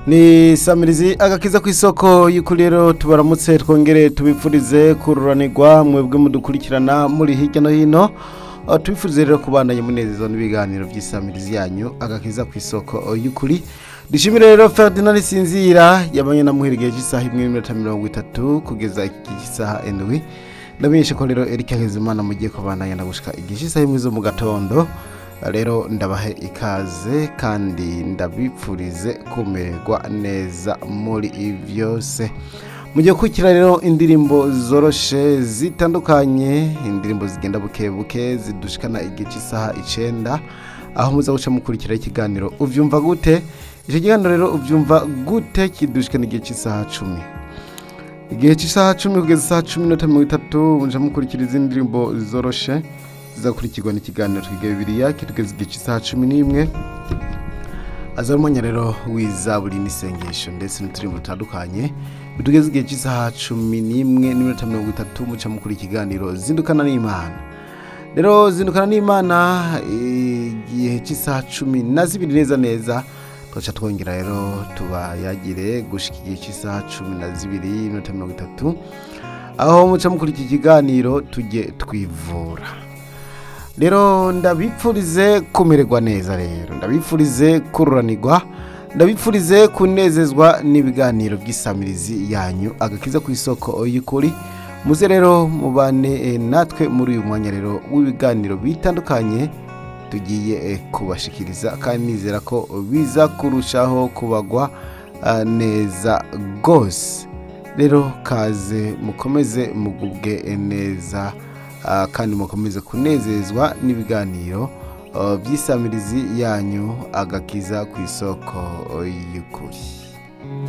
ni samirizi agakiza ku isoko y'uko rero tubaramutse twongere tubipfurize kururanirwa mwebwe mudukurikirana muri hirya no hino aho tubifurize rero kubandanya munezezwa n'ibiganiro by'isamirizi yanyu agakiza ku isoko y'ukuri dushimire rero ferdinand sinzira yabanye na muhira igihe cy'isaha imwe n'iminota mirongo itatu kugeza igihe cy'isaha indwi ndamenyesha ko rero erike hezimana mugiye kubandanya na gushika igihe cy'isaha imwe zo mu gatondo rero ndabahe ikaze kandi ndabipfurize kumererwa neza muri byose mugiye gukurikira rero indirimbo zoroshe zitandukanye indirimbo zigenda buke buke zidushikana igihe cy'isaha icenda aho muza guca mukurikira ikiganiro uvyumva gute icyo kiganiro rero ubyumva gute kidushikana igihe cy'isaha cumi igihe cy'isaha cumi kugeza isaha cumi n'itatu mirongo itatu muja mukurikira izindi ndirimbo zoroshe zizakurikirwa n'ikiganiro twiga bibiliya kitugeza igihe cy'isaha cumi n'imwe aza umwanya rero w'izaburi n'isengesho ndetse n'uturimbo dutandukanye bitugeza igihe cy'isaha cumi n'imwe n'iminota mirongo itatu muca mukura ikiganiro zindukana n'imana rero zindukana n'imana igihe cy'isaha cumi na zibiri neza neza twaca twongera rero tubayagire gushika igihe cy'isaha cumi na zibiri n'iminota mirongo itatu aho muca mukura iki kiganiro tujye twivura rero ndabipfurize kumererwa neza rero ndabipfurize kururanirwa ndabipfurize kunezezwa n'ibiganiro by'isamirizi yanyu agakiza ku isoko y'ukuri muze rero mubane natwe muri uyu mwanya rero w'ibiganiro bitandukanye tugiye kubashikiriza kandi nizera ko biza kurushaho kubagwa neza rwose rero kaze mukomeze mugubwe neza kandi mukomeze kunezezwa n'ibiganiro by'isamirizi yanyu agakiza ku isoko y'ukuri